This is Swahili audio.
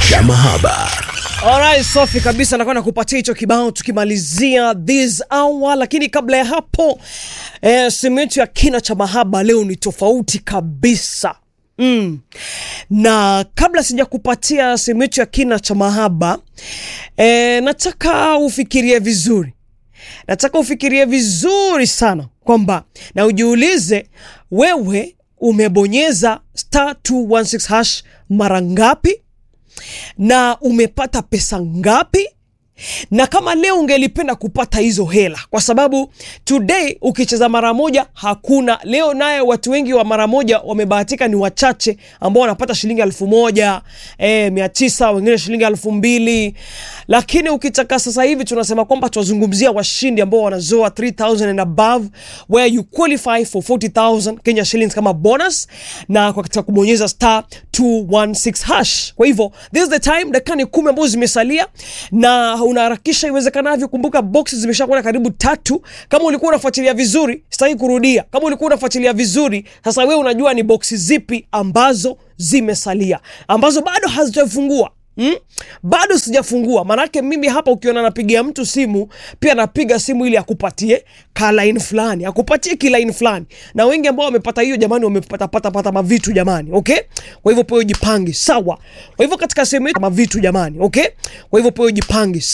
cha mahaba. Alright, safi kabisa, nakwenda kupatia hicho kibao tukimalizia this hour, lakini kabla ya hapo eh, simu yetu ya kina cha mahaba leo ni tofauti kabisa mm. Na kabla sija kupatia simu yetu ya kina cha mahaba eh, nataka ufikirie vizuri, nataka ufikirie vizuri sana kwamba na ujiulize wewe umebonyeza star 216 hash mara ngapi na umepata pesa ngapi na kama leo ungelipenda kupata hizo hela, kwa sababu today ukicheza mara moja hakuna. Leo naye watu wengi wa mara moja wamebahatika, ni wachache ambao wanapata shilingi elfu moja eh, mia tisa wengine shilingi elfu mbili lakini ukitaka sasa hivi tunasema kwamba tuwazungumzia washindi ambao wanazoa 3000 and above where you qualify for 40000 Kenya shillings kama bonus, na kwa katika kubonyeza star 216 hash. Kwa hivyo this is the time, dakika ni kumi ambazo zimesalia na unaharakisha iwezekanavyo. Kumbuka boxi zimeshakwenda karibu tatu. Kama ulikuwa unafuatilia vizuri, sitaki kurudia. Kama ulikuwa unafuatilia vizuri, sasa wewe unajua ni boxi zipi ambazo zimesalia, ambazo bado hazijafungua. Hmm? Bado sijafungua, manake mimi hapa ukiona napigia mtu simu pia napiga simu ili akupatie kalaini fulani, akupatie kilaini fulani, na wengi ambao wamepata hiyo jamani, wamepata pata pata mavitu jamani, okay. Kwa hivyo poyo jipange sawa. Kwa hivyo katika sehemu yetu mavitu jamani, okay. Kwa hivyo poyo jipange